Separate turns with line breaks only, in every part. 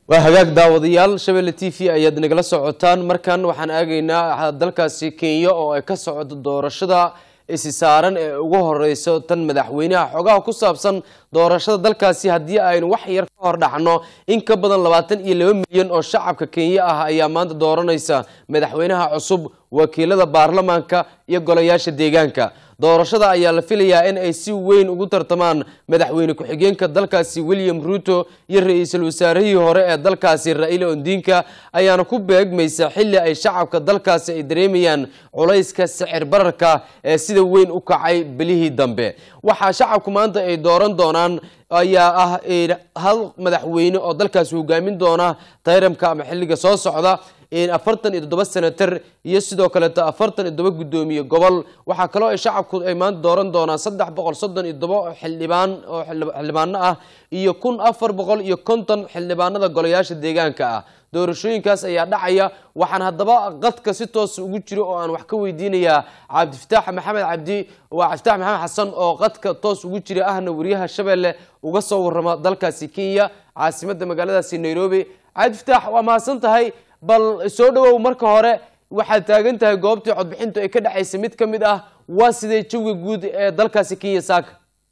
waa hagaag daawadayaal shabeelle t v ayaad nagala socotaan markan waxaan aagaynaa dalkaasi kenya oo ay ka socoto doorashada isi saaran ee ugu horeyso tan madaxweynaha xogaha ku saabsan doorashada dalkaasi haddii aynu wax yar ka hor dhacno in ka badan labaatan iyo laba milyan oo shacabka kenya ah ayaa maanta dooranaysa madaxweynaha cusub wakiilada baarlamaanka iyo golayaasha deegaanka doorashada ayaa la filayaa in ay si weyn ugu tartamaan madaxweyne ku-xigeenka dalkaasi william ruto iyo ra-iisul wasaarihii hore ee dalkaasi ra-iila ondinka ayaana ku beegmaysa xilli ay shacabka dalkaasi ay dareemayaan culayska sicir bararka ee sida weyn u kacay bilihii dambe waxaa shacabku maanta ay dooran doonaan ayaa ah hal madaxweyne oo dalkaasi hogaamin doona tayramka ama xilliga soo socda afartan iyo toddoba senatar iyo sidoo kaleeto afartan iyo toddoba guddoomiye gobol waxaa kaloo ay shacabku ay maanta dooran doonaan saddex boqol soddon iyo toddoba xildhibaan oo xildhibaano ah iyo kun afar boqol iyo konton xildhibaanada golayaasha deegaanka ah doorashooyinkaas ayaa dhacaya waxaan haddaba qadka si toos ugu jiro oo aan wax ka weydiinayaa cabdifataax maxamed cabdi waa cabdifataax maxamed xasan oo qadka toos ugu jira ahna wariyaha shabeelle uga soo warrama dalkaasi kenya caasimadda magaaladaasi nairobi cabdifataax waa mahadsan tahay bal soo dhawow marka hore waxaad taagan tahay goobtii codbixintu ay ka dhexaysa mid ka mid ah waa sidee jawiga guud ee dalkaasi kenya saaka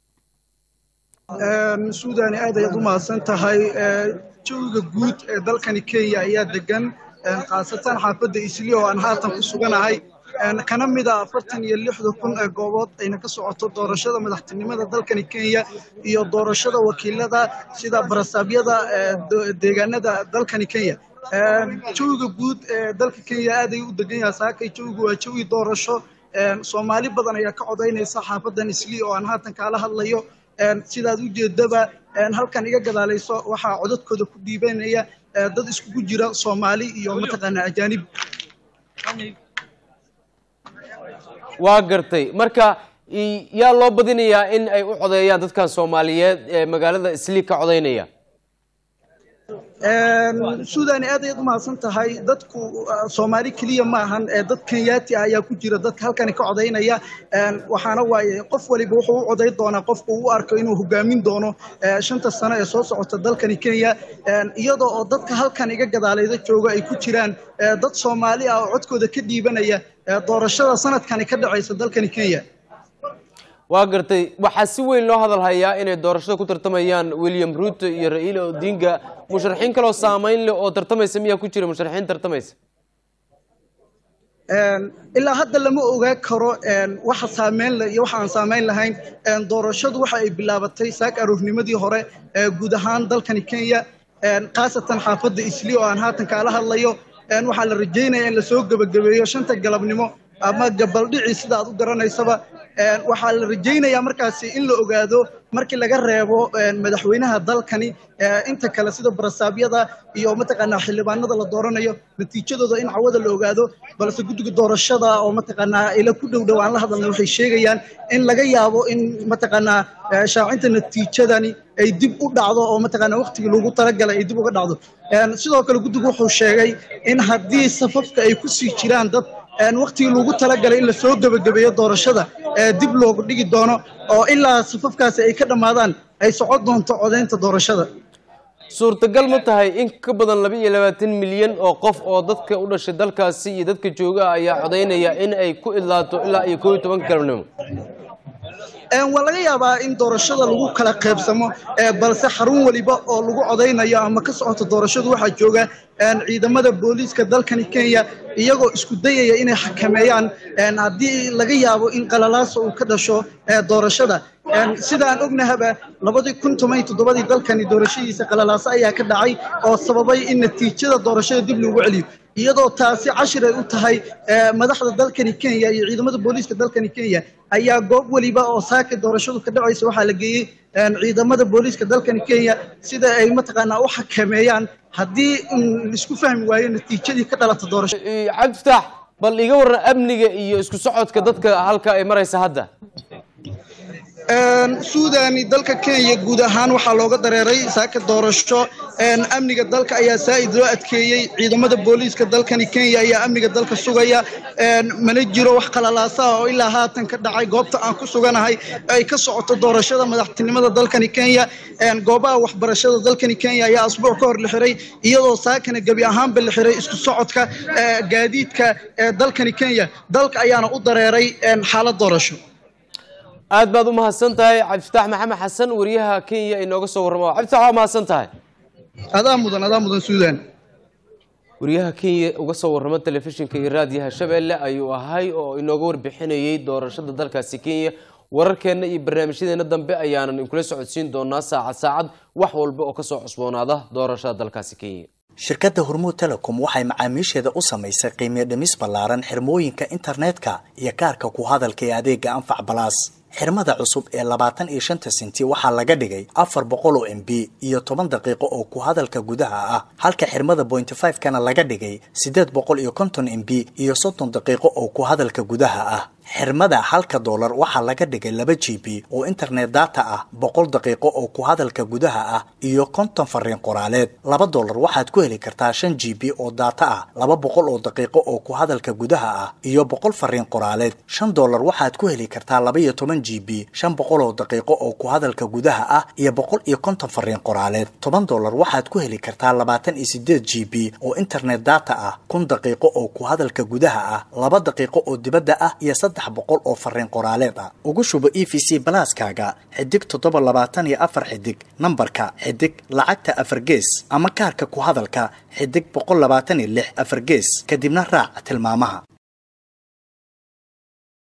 suudani aad ayaad u mahadsan tahay jawiga guud ee dalkani kenya ayaa degan khaasatan xaafadda isli oo aan haatan ku suganahay kana mid a afartan iyo lixda kun ee goobood ayna ka socoto doorashada madaxtinimada dalkani kenya iyo doorashada wakiilada sida barasaabyada deegaanada dalkani kenya jawiga guud ee dalka kenya aad ayuu u degan yahay saakay jawigu waa jawi doorasho soomaali badan ayaa ka codaynaysa xaafadan isli oo aan haatan kaala hadlayo sidaad u jeedaba halkan iga gadaalayso waxaa codadkooda ku dhiibanaya dad iskugu jira soomaali iyo mataqaanaa ajaanib
waa gartay marka yaa loo badinayaa in ay u codeeyaan dadkan soomaaliyeed ee magaalada isli ka codaynaya
suudani aad ayaad u mahadsan tahay dadku soomaali keliya ma ahan dad kenyaati ah ayaa ku jira dadka halkani ka codaynaya waxaana waaye qof waliba wuxuu u coday doonaa qofku u arko inuu hogaamin doono shanta sano ee soo socota dalkani kenya iyadoo oo dadka halkan iga gadaalayda jooga ay ku jiraan dad soomaali ah oo codkooda ka dhiibanaya doorashada sanadkani ka dhacaysa dalkani kenya
waa gartay waxaa si weyn loo hadal hayaa inay doorashada ku tartamayaan william ruto iyo ra-iila odinga musharaxiin kaloo saameyn leh oo tartamaysa miyaa ku jira musharaxiin tartamaysa
ilaa hadda lama ogaa karo waxa saameyn leh iyo waxa aan saameyn lahayn doorashadu waxa ay bilaabatay saak aroornimadii hore guud ahaan dalkani kenya khaasatan xaafadda isli oo aan haatan kaala hadlayo waxaa la rajaynaya in lasoo gebagabeeyo shanta galabnimo ama gabaldhici sida aad u garanaysaba waxaa la rajaynayaa markaasi in la ogaado markii laga reebo madaxweynaha dalkani inta kale sida barasaabyada iyo mataqaanaa xildhibaanada la dooranayo natiijadooda in cawada la ogaado balse guddiga doorashada oo mataqaanaa ila ku dhow dhow aan la hadalnay waxay sheegayaan in laga yaabo in mataqaanaa shaacinta natiijadani ay dib u dhacdo oo mataqaanaa waqtigii loogu talagalay ay dib uga dhacdo sidoo kale guddigu wuxuu sheegay in haddii safafka ay ku sii jiraan dad waqtigii loogu talagalay in lasoo gebagabeeyo doorashada dib loogu dhigi doono oo ilaa safafkaasi ay ka dhammaadaan ay socon doonto codaynta doorashada
suurtagal ma tahay in ka badan laba iyo labaatan milyan oo qof oo dadka u dhashay dalkaasi iyo dadka jooga ayaa codaynaya in ay ku idlaato ilaa iyo koob iyo tobanka galabnimo
waa laga yaabaa in doorashada lagu kala qaybsamo balse xarun waliba oo lagu codaynayo ama ka socoto doorashadu waxaa jooga ciidamada booliiska dalkani kenya iyagoo isku dayaya inay xakameeyaan haddii laga yaabo in qalalaasa uu ka dhasho doorashada sida aan ognahaba labadii kun toban iyo toddobadii dalkani doorashadiisa qalalaaso ayaa ka dhacay oo sababay in natiijada doorashada dib loogu celiyo iyadoo taasi cashir ay u tahay madaxda dalkani kenya iyo ciidamada booliiska dalkani kenya ayaa goob weliba oo saaka doorashadu ka dhacaysa waxaa la geeyey ciidamada booliiska dalkani kenya sida ay mataqaanaa u xakameeyaan haddii laisku fahmi waayo natiijadii ka dhalata doorashada
cabdifataax bal iga warran amniga iyo isku socodka dadka halka ay maraysa hadda
suudani dalka kenya guud ahaan waxaa looga dareeray saaka doorasho amniga dalka ayaa saa'id loo adkeeyey ciidamada booliiska dalkani kenya ayaa amniga dalka sugaya mana jiro wax qalalaasaha oo ilaa haatan ka dhacay goobta aan ku suganahay ay ka socoto doorashada madaxtinimada dalkani kenya goobaha waxbarashada dalkani kenya ayaa asbuuc ka hor la xiray iyadoo saakana gebi ahaanba la xiray isku socodka gaadiidka dalkani kenya dalka ayaana u dareeray xaalad doorasho
aad baad u mahadsan tahay cabdifitaax maxamed xasan wariyaha kenya inooga soo warramo cabdifitax waa mahadsan tahay
adaa mudan adaa mudan suudan
wariyaha kenya uga soo warramo telefishinka iyo raadiyaha shabeelle ayuu ahay oo inooga warbixinayey doorashada dalkaasi kenya wararkeenna iyo barnaamijyadeena dambe ayaanan inkula socodsiin doonaa saacad saacad wax walba oo kasoo cusboonaada doorashada dalkaasi kenya
shirkadda hormuud telecom waxay macaamiisheeda u samaysay qiimiyo dhimis ballaaran xirmooyinka internetka iyo kaarka ku hadalka ee adeega anfac balaas xirmada cusub ee labaatan iyo shanta senti waxaa laga dhigay afar boqol oo m b iyo toban daqiiqo oo ku hadalka gudaha ah halka xirmada pointy five kana laga dhigay siddeed boqol iyo konton m b iyo soddon daqiiqo oo ku hadalka gudaha ah xirmada halka doolar waxaa laga dhigay laba g b oo internet data ah boqol daqiiqo oo ku hadalka gudaha ah iyo konton fariin qoraaleed laba doolar waxaad ku heli kartaa shan g b oo data ah laba boqol oo daqiiqo oo ku hadalka gudaha ah iyo boqol fariin qoraaleed shan doolar waxaad ku heli kartaa laba iyo toban g b shan boqol oo daqiiqo oo ku hadalka gudaha ah iyo boqol iyo konton fariin qoraaleed toban doolar waxaad ku heli kartaa labaatan iyo sideed g b oo internet data ah kun daqiiqo oo ku hadalka gudaha ah laba daqiiqo oo dibadda ah iyo saddex boqol oo fariin qoraaleed ah ugu shubo e v c balaaskaaga xidig toddoba labaatan iyo afar xidig nambarka xidig lacagta afar gees ama kaarka ku hadalka xidig boqol labaatan iyo lix afar gees kadibna raac tilmaamaha